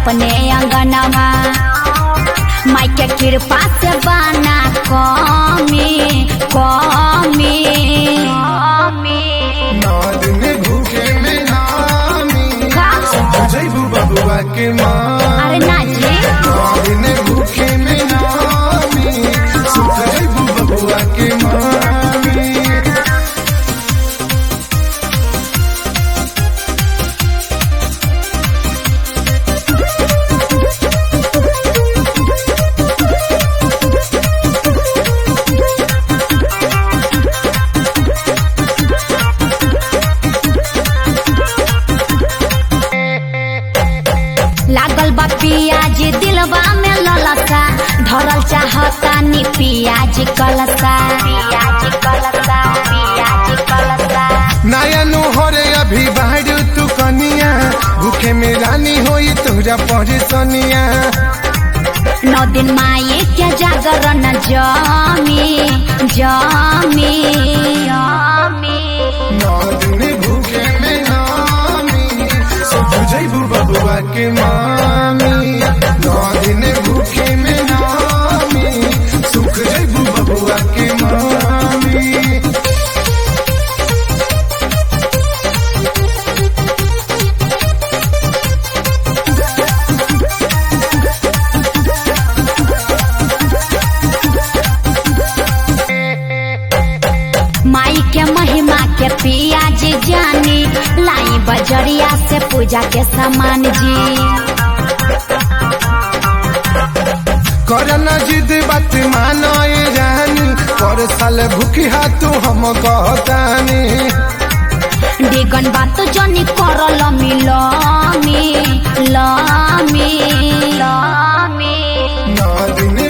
अपने अंगनवा माई के कृपा से बना कमी कमी नौ दिन भूखे में नामी का? जैबू बबुआ के माँ अरे ना जी नौ दिन भूखे में नामी सुख जैबू बबुआ के मामी लागल बा पियाज दिलवा में ललसा धरल चाहता नी पियाज कलसा पियाज कलसा पियाज कलसा नया नुहरे अभी बाहर तू कनिया भूखे में रानी होई तुझा परेशानिया नौ दिन माये के जागरण जमी जमी जमी नौ दिन भूखे में नामी सुख जैबू बबुआ के मामी नौ दिन भूखे में नामी सुख जैबू बबुआ के मामी माई के महिमा के पियाज जानी लाई बजरिया से पूजा के सामान जी करना जिद बात मानो ये रानी पर साल भूखी तू हम कहतानी डिगन बात जनी करल मिलमी लमी लमी नौ दिन